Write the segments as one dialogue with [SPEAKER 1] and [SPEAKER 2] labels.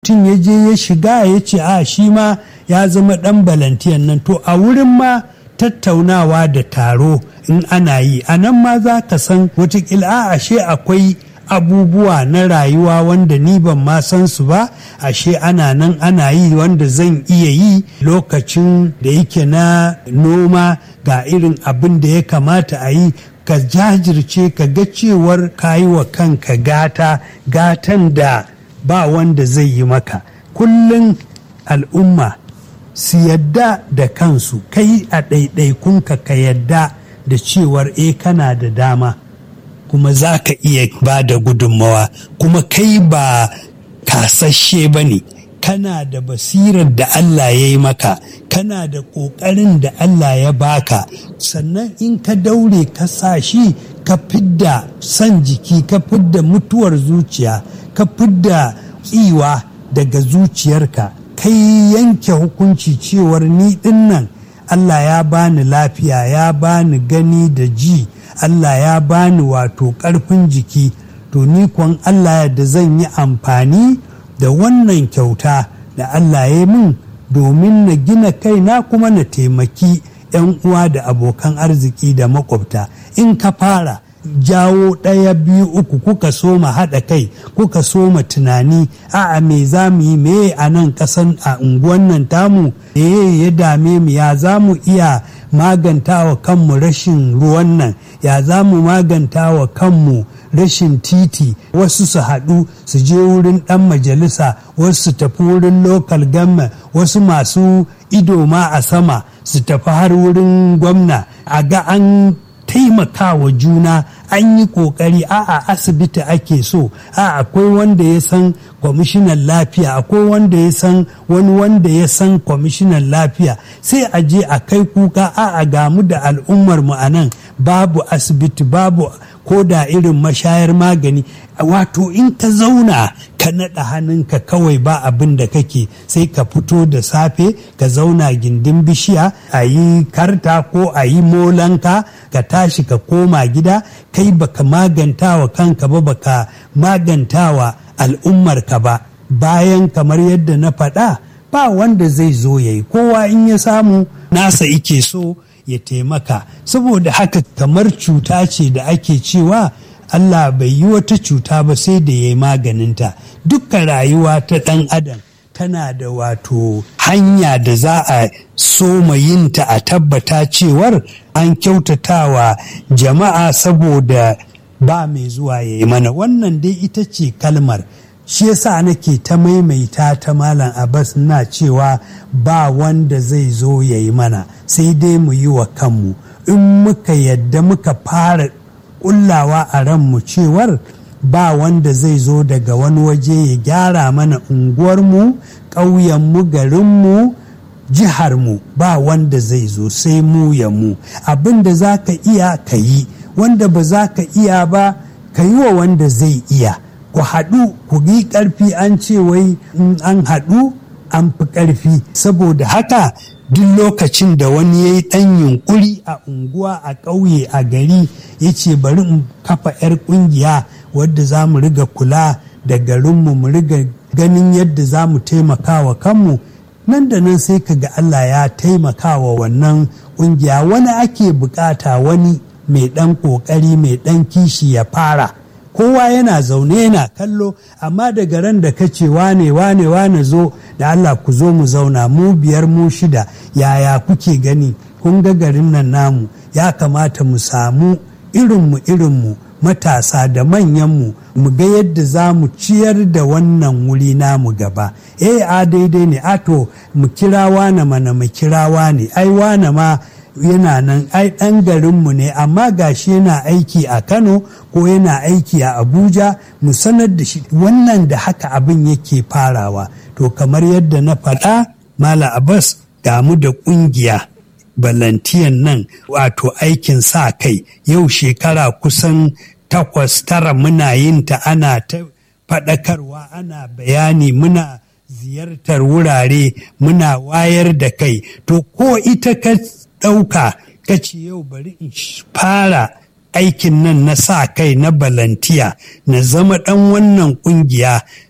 [SPEAKER 1] mutum ya je ya shiga ya ce a shi ma ya zama ɗan balantiyan nan to a wurin ma tattaunawa da taro in ana yi a nan ma za ka san watakila a ashe akwai abubuwa na rayuwa wanda ni ban ma san su ba ashe ana nan ana yi wanda zan iya yi lokacin da yake na noma ga irin abin da ya kamata a yi ka jajirce ka ga cewar ka yi wa kanka gata gatan da ba wanda zai yi maka kullum al'umma su yadda da kansu kai a ɗaiɗaikunka ka yadda da cewar e kana da dama kuma za ka iya ba da gudunmawa kuma kai ba kasashe ba ne kana da basirar da Allah ya yi maka kana da ƙoƙarin da Allah ya baka sannan in ka daure ka sa shi ka fidda son jiki ka fidda mutuwar zuciya ka fidda kiwa daga zuciyarka kai yanke hukunci cewar ni dinnan Allah ya bani lafiya ya bani gani da ji Allah ya bani wato ƙarfin jiki to ni kwan Allah da zan yi amfani da wannan kyauta da Allah ya min domin na gina kaina kuma na taimaki 'yan uwa da abokan arziki da makwabta in ka fara jawo ɗaya biyu uku kuka soma haɗa kai kuka soma tunani a'a me za mu yi me a nan ƙasan a unguwan nan tamu me ya dame mu ya za mu iya maganta wa kanmu rashin ruwan nan ya za mu maganta wa kanmu rashin titi wasu su haɗu su je wurin ɗan majalisa wasu su tafi wurin local government wasu masu ido ma a sama su tafi har wurin gwamna a ga an taimakawa juna an yi kokari a asibiti ake so a akwai wanda ya san kwamishinan lafiya akwai wanda ya san wani wanda ya san kwamishinan lafiya sai a je a kai kuka a a gamu da al'ummar mu a nan babu asibiti babu ko da irin mashayar magani wato in ka zauna ka naɗa hannunka kawai ba abin da kake sai ka fito da safe ka zauna gindin bishiya a yi karta ko a yi molanka ka tashi ka koma gida kai baka magantawa kanka ba baka magantawa al'ummarka ba bayan kamar yadda na faɗa ba wanda zai zo ya yi kowa in ya samu nasa ike so ya taimaka saboda haka kamar cuta ce da ake cewa Allah bai yi wata cuta ba sai da ya yi maganinta dukkan rayuwa ta ɗan adam tana da wato hanya da za a soma yinta a tabbata cewar an kyautatawa jama'a saboda ba mai zuwa ya yi mana wannan dai ita ce kalmar shi yasa nake ta maimaita ta malam abbas na cewa ba wanda zai zo ya yi mana sai dai mu yi wa kanmu in muka yadda muka fara kullawa a ranmu cewar ba wanda zai zo daga wani waje ya gyara mana unguwarmu ƙauyenmu garinmu jiharmu ba wanda zai zo sai mu ya mu abin da za ka iya ka yi wanda ba za ka iya ba ka yi wa wanda zai iya ku haɗu ku yi ƙarfi an ce wai an haɗu an fi ƙarfi saboda haka duk lokacin da wani ya yi ɗan yunƙuri a unguwa a ƙauye a gari ya ce bari in kafa 'yar ƙungiya wadda za mu riga kula da garinmu mu riga ganin yadda za mu taimaka wa kanmu nan da nan sai ka ga Allah ya taimaka wa wannan ƙungiya wani ake bukata wani mai ɗan ƙoƙari mai ɗan kishi ya fara kowa yana zaune yana kallo amma daga ran da ka ce wane wane wane zo da Allah ku zo mu zauna mu biyar mu shida yaya kuke gani kun ga garin nan namu ya kamata mu samu irinmu irinmu matasa da manyanmu mu ga yadda za mu ciyar da wannan wuri namu gaba eh a daidai ne ato mu kira wane mana mu kira wane ai wane ma yana nan ai ɗan garinmu ne amma gashi yana aiki a kano ko yana aiki a abuja mu sanar da shi wannan da haka abin yake farawa to kamar yadda na faɗa mala abbas damu da ƙungiya balantiyan nan wato aikin sa kai yau shekara kusan takwas tara muna yin ta ana ta faɗakarwa ana bayani muna ziyartar wurare muna wayar da kai to ko ita ka ɗauka ka ce yau bari in fara aikin nan na sa kai na balantiya na zama ɗan wannan ƙungiya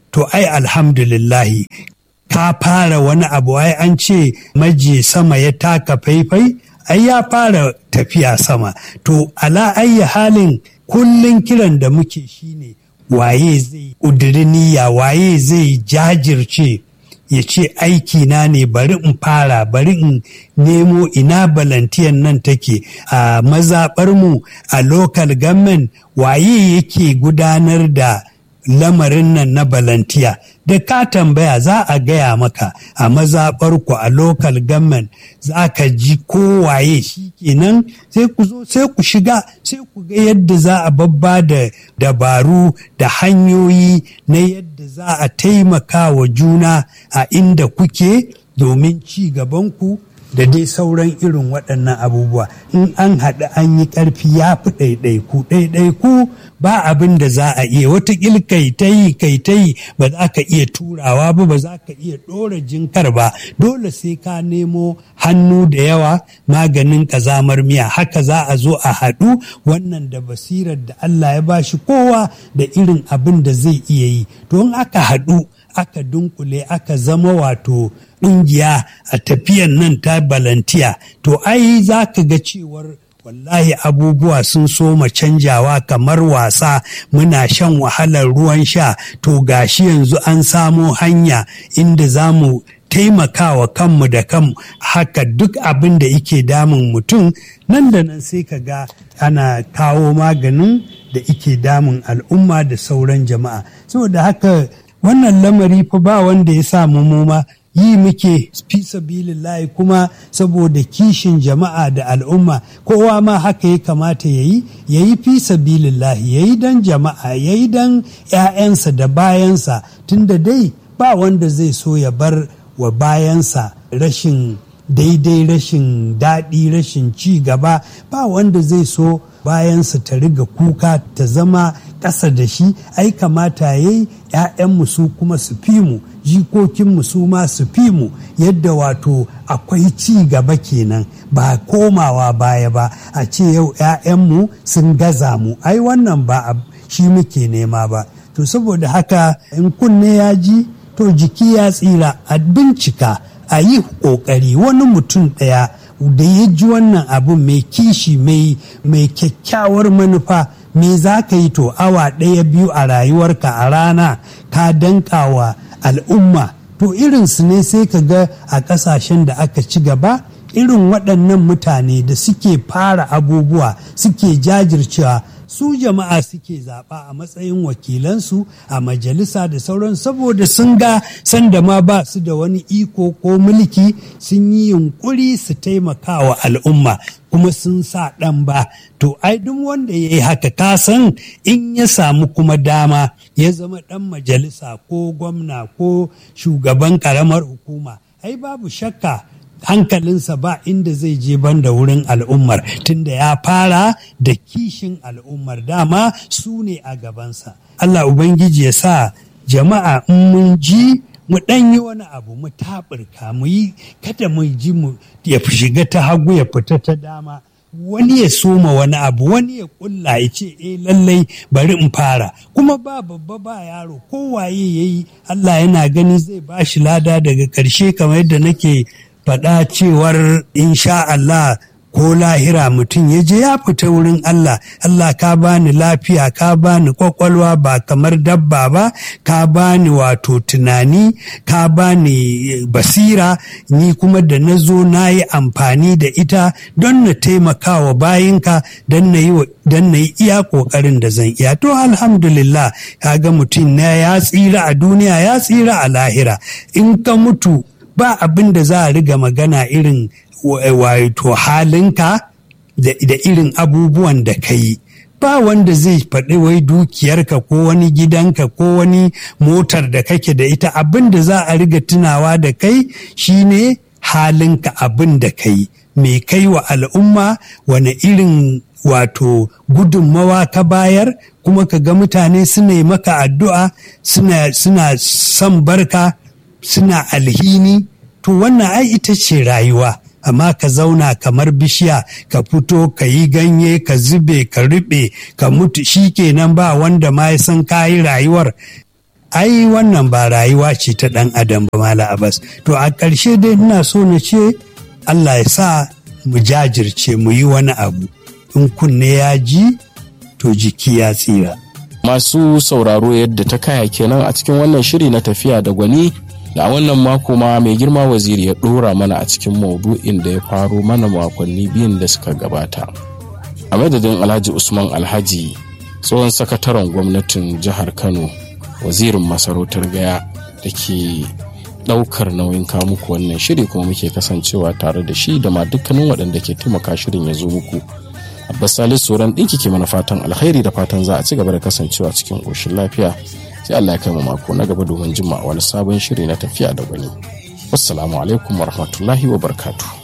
[SPEAKER 1] to ai alhamdulillahi ka fara wani abu ai an ce maji sama ya taka faifai ai ya fara tafiya sama to ala ayyi halin kullum kiran da muke shine waye zai ƙudiri niyya waye zai jajirce ya ce aiki na ne bari in fara bari in nemo ina balantiyan nan take a mazaɓarmu a local government waye yake gudanar da lamarin nan na balantiya da ka tambaya za a gaya maka a mazaɓarku a local government za ka ji kowaye shi kenan sai ku zo sai ku shiga sai ku ga yadda za a babba da dabaru da hanyoyi na yadda za a taimaka wa juna a inda kuke domin ci gabanku da dai sauran irin waɗannan abubuwa in an haɗu an yi ƙarfi ya fi ɗaiɗaiku ɗaiɗaiku ba abin da za a iya watakil kai ta yi kai ta yi ba za ka iya turawa ba ba za ka iya ɗora jinkar ba dole sai ka nemo hannu da yawa maganin ƙazamar miya haka za a zo a haɗu wannan da basirar da Allah ya bashi kowa da irin abin da zai iya yi to in aka haɗu aka dunkule aka zama wato ƙungiya a tafiyan nan ta balantiya to ai za ka ga cewar wallahi abubuwa sun soma canjawa kamar wasa muna shan wahalar ruwan sha to gashi yanzu an samo hanya inda za mu taimakawa kanmu da kanmu haka duk abin da yake damun mutum nan da nan sai ka ga ana kawo maganin da ike damun al'umma da sauran jama'a saboda haka wannan lamari fa ba wanda ya samu mu ma yi muke fi sabilillahi kuma saboda kishin jama'a da al'umma kowa ma haka ya kamata ya yi ya yi fi sabilillahi ya yi don jama'a ya yi don 'ya'yansa da bayansa tunda dai ba wanda zai so ya bar wa bayansa rashin daidai rashin daɗi rashin ci gaba ba wanda zai so bayansa ta riga kuka ta zama ƙasa da shi ai kamata ya yi ‘ya'yanmu su kuma su fi mu jikokinmu su ma su fi mu yadda wato akwai ci gaba kenan ba komawa baya ba a ce yau ‘ya'yanmu sun gaza mu ai wannan ba shi muke nema ba to saboda haka in kunne ya ji to jiki ya tsira a bincika a yi ƙoƙari wani mutum ɗaya da ya ji wannan abu mai kishi mai kyakkyawar manufa me za ka yi to awa ɗaya biyu a rayuwarka a rana ka danka wa al'umma to irinsu ne sai ka ga a ƙasashen da aka ci gaba irin waɗannan mutane da suke fara abubuwa suke jajircewa su jama'a suke zaɓa a matsayin wakilansu a majalisa da sauran saboda sun ga sanda ma ba su da wani iko ko mulki sun yi yunkuri su taimaka wa al'umma kuma sun sa ɗan ba to ai duk wanda ya yi haka kasan in ya samu kuma dama ya zama ɗan majalisa ko gwamna ko shugaban ƙaramar hukuma ai babu shakka hankalinsa ba inda zai je banda wurin al'ummar tunda ya fara da kishin al'ummar dama su ne a gabansa Allah Ubangiji ya sa jama'a in mun ji mu ɗan yi wani abu mu taɓurka mu yi kada mu ji mu ya shiga ta hagu ya fita ta dama wani ya soma wani abu wani ya kulla ya ce eh lallai bari in fara kuma ba babba ba yaro kowaye ya yi Allah yana gani zai ba shi lada daga ƙarshe kamar yadda nake faɗa cewar insha Allah ko lahira mutum ya je ya fita wurin Allah Allah ka bani lafiya ka bani kwakwalwa ba kamar dabba ba ka bani wato tunani ka bani basira ni kuma da na zo na yi amfani da ita don na taimaka wa bayinka don na yi iya ƙoƙarin da zan iya to alhamdulillah ga mutum na ya tsira a duniya ya tsira a lahira in ka mutu ba abin da za a riga magana irin wato halinka da irin abubuwan da ka yi ba wanda zai faɗi wai dukiyarka ko wani gidanka ko wani motar da kake da ita abin da za a riga tunawa da kai shine halinka abin da ka yi mai kai wa al'umma wani irin wato gudunmawa ka bayar kuma ka ga mutane suna maka addu'a suna son barka suna alhini to wannan ai ita ce rayuwa amma ka zauna kamar bishiya ka fito ka yi ganye ka zube ka riɓe ka mutu shi kenan ba wanda ma ya san kayi rayuwar ai wannan ba rayuwa ce ta ɗan adam ba mala abbas to a ƙarshe dai ina so na ce allah ya sa mu jajirce mu yi wani abu in kunne ya ji to jiki ya tsira
[SPEAKER 2] masu sauraro yadda ta kaya kenan a cikin wannan shiri na tafiya da gwani da wannan mako ma mai girma waziri ya ɗora mana a cikin maudu'in da ya faro mana makonni biyun da suka gabata a madadin alhaji usman alhaji tsohon sakataren gwamnatin jihar kano wazirin masarautar gaya da ke ɗaukar nauyin muku wannan shiri kuma muke kasancewa tare da shi da ma dukkanin waɗanda ke taimaka shirin ya zo muku abbas salisu sauran ɗinki ke mana fatan alkhairi da fatan za a ci gaba da kasancewa cikin ƙoshin lafiya sai allah ya kai mu mako na gaba domin jima wani sabon shiri na tafiya da gwani wassalamu alaikum warahmatullahi wabarakatuh